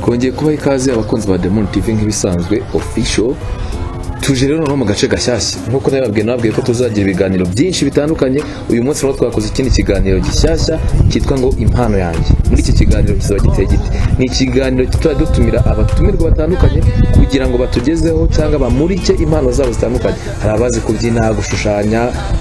kongeye kubaha ikaze abakunzi ba Demon TV nk'ibisanzwe official tuje rero noneho mu gace gashyashya nk'uko nabibabwiye nababwiye ko tuzagira ibiganiro byinshi bitandukanye uyu munsi rero twakoze ikindi kiganiro gishyashya cyitwa ngo impano yanjye muri iki kiganiro kizaba giteye gite ni ikiganiro tuzajya dutumira abatumirwa batandukanye kugira ngo batugezeho cyangwa bamurike impano zabo zitandukanye hari abazi kubyina gushushanya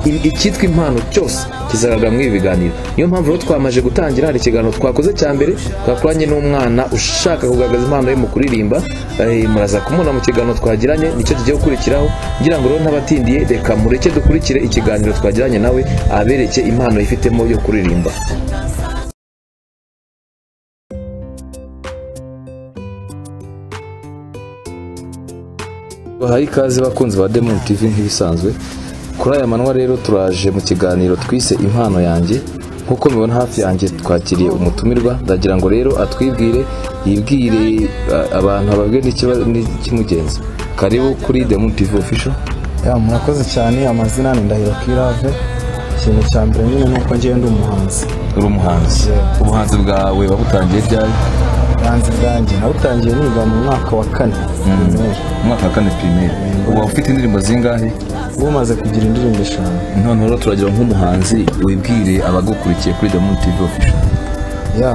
i- icyitwa impano cyose kizagaragara muri ibi biganiro niyo mpamvu rero twamaje gutangira hari ikiganiro twakoze cya mbere twakoranye n'umwana ushaka kugaragaza impano ye mu kuririmba eh, muraza kumubona mu kiganiro twagiranye nicyo kigiye gukurikiraho ngira ngo rero n'abatindiye reka mureke dukurikire ikiganiro twagiranye nawe abereke impano yifitemo yo kuririmba bahaye ikaze bakunzi ba Demon TV nk'ibisanzwe kuri aya manwa rero turaje mu kiganiro twise impano yanjye nk'uko mubibona hafi yanjye twakiriye umutumirwa ndagira ngo rero atwibwire yibwire a- abantu ababwire n'ikiba- n'ikimugenza karibu kuri Demon TV official Ya, murakoze cyane amazina ni Ndahiro Kirave ikintu cya mbere nyine ni uko ngenda umuhanzi uri umuhanzi ubuhanzi bwawe wabutangiye ryari ubuhanzi bwanjye nawutangiye niga mu mwaka wa kane primaire. umwaka wa kane pirimeri uba ufite indirimbo zingahe ubu umaze kugira indirimbo eshanu none rero turagira nk'umuhanzi wibwire abagukurikiye kuri Demon TV official ya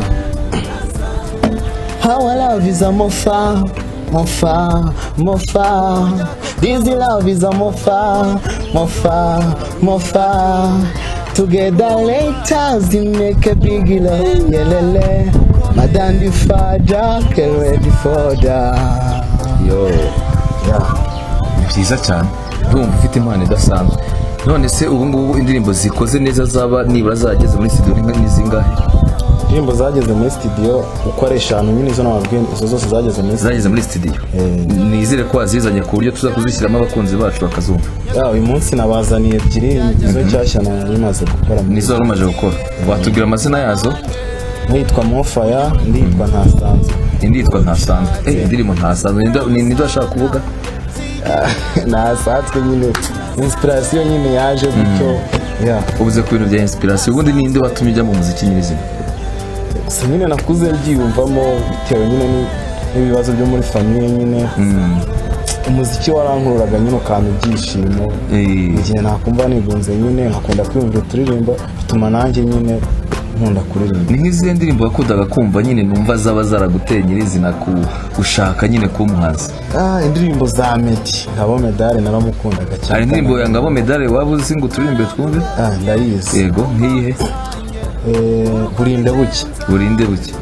How I love is a mofa mofa mofa This love is a mofa mofa mofa Together later we make a big love yelele Madam the father can ready for that yo ni byiza cyane ndumva ufite impano idasanzwe none se ubu ngubu indirimbo zikoze neza zaba nibura zageze muri studio ni ni zingahe indirimbo zageze muri studio uko ari eshanu nyine izo nababwiye izo zose zageze muri studio zageze muri studio nizere ko wazizanye ku buryo tuza kuzishyiramo abakunzi bacu bakazumva Ya, uyu munsi nabazaniye ebyiri izo nshyashya nari maze gukora muri nizo wari umaze gukora watubwira amazina yazo Nitwa Mofaya, nditwa Ntasanzwe. indi yitwa ntasanzwe Eh, indirimbo ntasanzwe Ninde- ni ninde ashaka kuvuga Ntasanzwe nyine, inspiration nyine yaje gutyo. Ya, ubuze ku bintu bya inspiration ubundi ninde watumye ujya mu muziki nyirizina si nyine nakuze byiyumvamo bitewe nyine ni- n'ibibazo byo muri famiye nyine. Umuziki warankururaga nyine ukampa ibyishimo. Eh, Igihe nakumva nigunze nyine nkakunda kwiyumvira uturirimbo bituma nanjye nyine nkunda kuririmba. ni nk'izihe ndirimbo wakundaga kumva nyine numva zaba zaraguteye nyirizina ku gushaka nyine kuba umuhanzi Ah, indirimbo za Meddy, nkabo medale naramukundaga cyane. hari indirimbo ya ngabo medale waba uzi ngo uturirimbe twumve Ah, ndayizi. yego nkiyihe Eh, burinde buke. burinde buke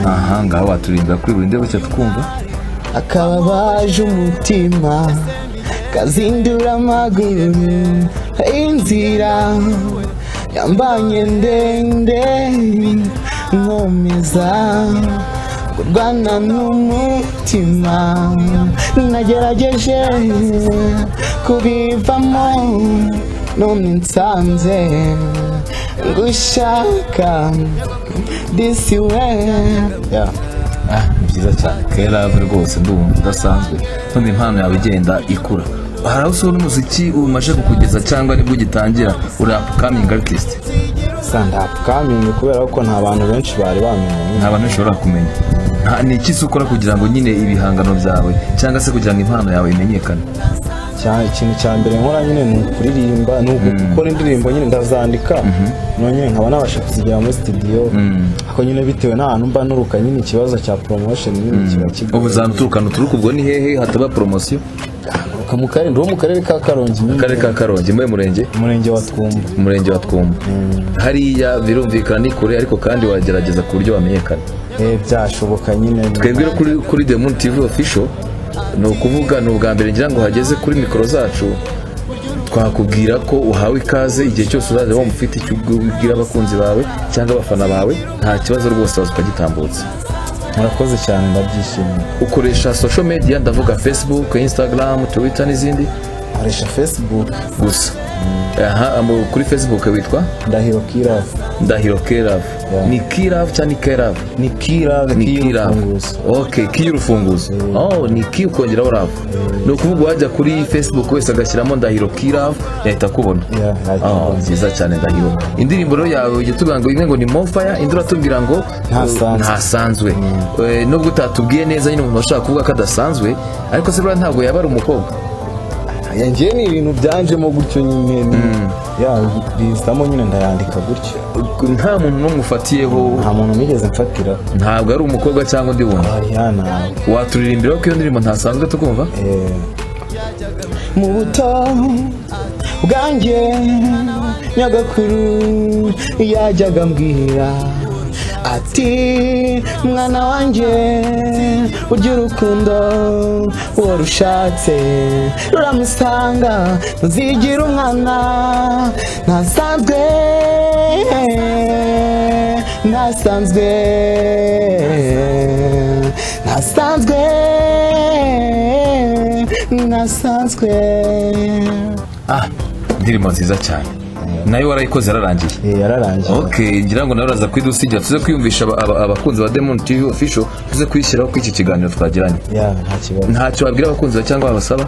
aha ngaho waturirimbira kuri burinde buke tukumva akababaje umutima kazindura amaguru inzira yambanye ndende nkomeza kurwana n'umutima nagerageje kubivamo none nsanze gushaka disi we ah ni byiza cyane kerave rwose ndumva udasanzwe none impano yawe igenda ikura hari aho usura umuziki umaze kukugeza cyangwa nibwo ugitangira uri upcoming artist sandapukamingi kubera ko nta bantu benshi bari bamenye nta bantu bashobora kumenya nta ni iki se ukora kugira ngo nyine ibihangano byawe cyangwa se kugira ngo impano yawe imenyekane Cya- ikintu cya mbere nkora nyine ni ukuririmba ni ugukora indirimbo nyine ndazandika none nkaba nabasha kuzigera muri studio ariko nyine bitewe n'ahantu mba nuruka nyine ikibazo cya promotion nyine kiba ubu kigoye zanuturukana uturuka ubwo ni hehe hataba poromosiyo Nturuka mu karere ndwo mu karere ka karongi nyine akarere ka karongi muri murenge umurenge wa twumba umurenge wa twumba hariya birumvikana ni kure ariko kandi wagerageza ku buryo wamenyekana Eh, byashoboka nyine twebwe rero kuri kuri demon tv official ni ukuvuga ni ubwa mbere ngira ngo hageze kuri mikoro zacu twakubwira ko uhawe ikaze igihe cyose uzajya wumva ufite icyo ubwira abakunzi bawe cyangwa abafana bawe nta kibazo rwose waza ukagitambutsa murakoze cyane ndabyishimiye ukoresha social media ndavuga facebook instagram twitter n'izindi nkoresha facebook gusa aha amo- kuri facebook witwa ndahiro kirave ndahiro kirave Yeah. ni kirave cyangwa ni kirave ni kirave ni kirave kiy'urufunguzo ok kiy'urufunguzo oh ni ki ukongeraho rave ni ukuvuga uwajya kuri facebook wese agashyiramo ndahiro kirave yahita akubona Yeah, yahita Oh, akubona. nziza cyane ndahiro indirimbo rero yawe ujya tubwira ngo imwe ngo ni mofaya indi uratubwira ngo Ntasanzwe. eh, ntasanzwe Eh, nubwo utatubwiye neza nyine umuntu ashaka kuvuga ko adasanzwe ariko se buriya ntabwo yaba ari umukobwa yanjye ni ibintu byanjemo gutyo nyine ni- ya bizamo nyine ndayandika gutyo nta muntu n'umwe ufatiyeho nta muntu nigeze mfatira ntabwo ari umukobwa cyangwa undi muntu ariya nawe waturirimbira ko iyo ndirimbo ntasanzwe tukumva mu buto bwanjye nyagakuru yajyaga ambwira ati mwana wanjye urya urukundo uwo rushatse ruramusanga ntuzigira umwana ntasanzwe ntasanzwe ntasanzwe nasanzwe ah indirimbo nziza cyane nayo warayikoze yararangiye yararangiye ok ngira ngo nawe uraza kwidusigira tuze kwiyumvisha aba- aba- abakunzi ba demon tv official tuze kuyishyiraho kuri iki kiganiro twagiranye ya nta kibazo ntacyo wabwira abakunzi ba cyangwa babasaba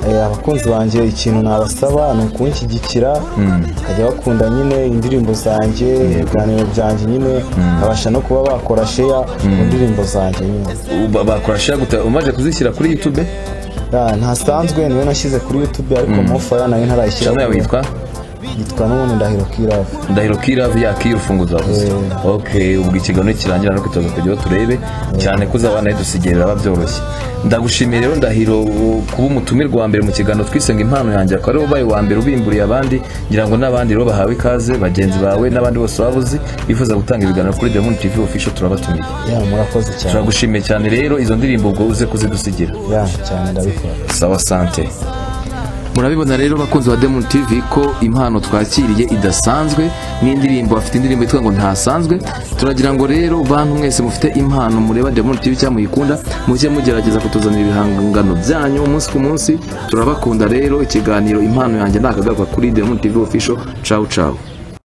Eh, abakunzi banjye ikintu nabasaba ni ukunshyigikira bakajya bakunda nyine indirimbo zanjye ibiganiro byanjye nyine babasha no kuba bakora sheya mu ndirimbo zanjye nyine Uba- bakora share gute umaze kuzishyira kuri youtube Ya, ntasanzwe niwe nashyize kuri youtube ariko mofaya nayo ntarayishyira channel yawe yitwa yitwa n'ubundi ndahiro kirava ndahiro kiravi yakiye urufunguzo wavuze ok ubwo ikiganiro kirangira no kwitoza kujyaho turebe cyane ko uzabana dusigiye biraba byoroshye ndagushimiye rero ndahiro u- kuba umutumirwa wa mbere mu kiganiro twisenga impano yanjye akaba ariwe ubaye uwa mbere ubimburiye abandi ngira ngo n'abandi rero bahawe ikaze bagenzi bawe n'abandi bose waba uzi bifuza gutanga ibiganiro kuri demon tv official turabatumiye ya murakoze cyane turagushimiye cyane rero izo ndirimbo ubwo uze kuzidusigira ya cyane ndabikora sawa sante murabibona rero bakunzi ba demon tv ko impano twakiriye idasanzwe n'indirimbo bafite indirimbo yitwa ngo ntasanzwe turagira ngo rero bantu mwese mufite impano mureba demon tv cyangwa muyikunda mujye mugerageza kutuzanira ibihangano byanyu umunsi ku munsi turabakunda rero ikiganiro impano yanjye ntakagaruka kuri demon tv official ciao ciao